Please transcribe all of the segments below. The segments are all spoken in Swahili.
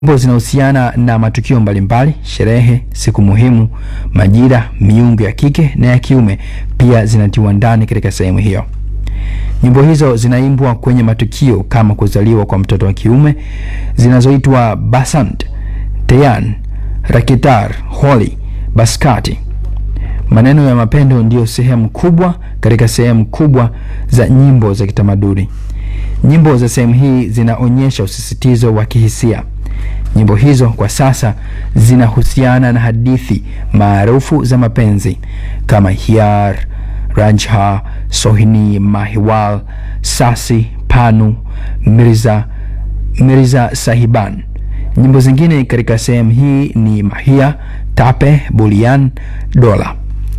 Nyimbo zinahusiana na matukio mbalimbali, sherehe, siku muhimu, majira, miungu ya kike na ya kiume pia zinatiwa ndani katika sehemu hiyo. Nyimbo hizo zinaimbwa kwenye matukio kama kuzaliwa kwa mtoto wa kiume zinazoitwa Basant, Teyan, Rakitar, Holi, Baskati. Maneno ya mapendo ndiyo sehemu kubwa katika sehemu kubwa za nyimbo za kitamaduni. Nyimbo za sehemu hii zinaonyesha usisitizo wa kihisia. Nyimbo hizo kwa sasa zinahusiana na hadithi maarufu za mapenzi kama Hiar, Ranjha, Sohini, Mahiwal, Sasi, Panu, Mirza, Mirza Sahiban. Nyimbo zingine katika sehemu hii ni Mahia, Tape, Bulian, Dola.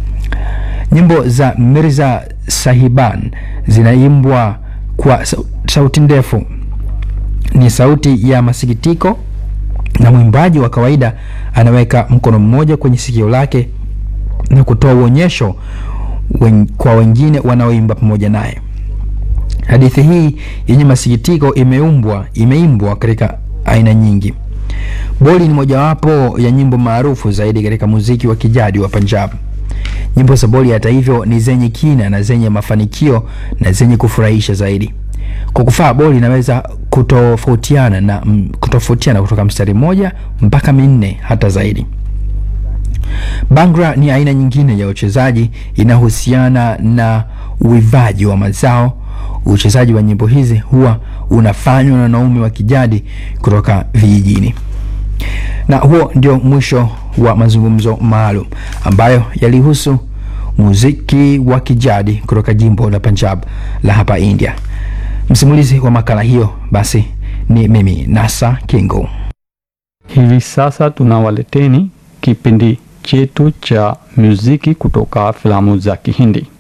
Nyimbo za Mirza Sahiban zinaimbwa kwa sau- sauti ndefu, ni sauti ya masikitiko, na mwimbaji wa kawaida anaweka mkono mmoja kwenye sikio lake na kutoa uonyesho wen, kwa wengine wanaoimba pamoja naye. Hadithi hii yenye masikitiko imeumbwa imeimbwa katika aina nyingi. Boli ni mojawapo ya nyimbo maarufu zaidi katika muziki wa kijadi wa Punjab. Nyimbo za Boli hata hivyo ni zenye kina na zenye mafanikio na zenye kufurahisha zaidi. Kwa kufaa boli inaweza kutofautiana na mm, kutofautiana kutoka mstari mmoja mpaka minne hata zaidi. Bangra ni aina nyingine ya uchezaji inahusiana na uivaji wa mazao. Uchezaji wa nyimbo hizi huwa unafanywa na wanaume wa kijadi kutoka vijijini. Na huo ndio mwisho wa mazungumzo maalum ambayo yalihusu muziki wa kijadi kutoka jimbo la Punjab la hapa India. Msimulizi wa makala hiyo basi ni mimi Nasa Kingo. Hivi sasa tunawaleteni kipindi chetu cha muziki kutoka filamu za Kihindi.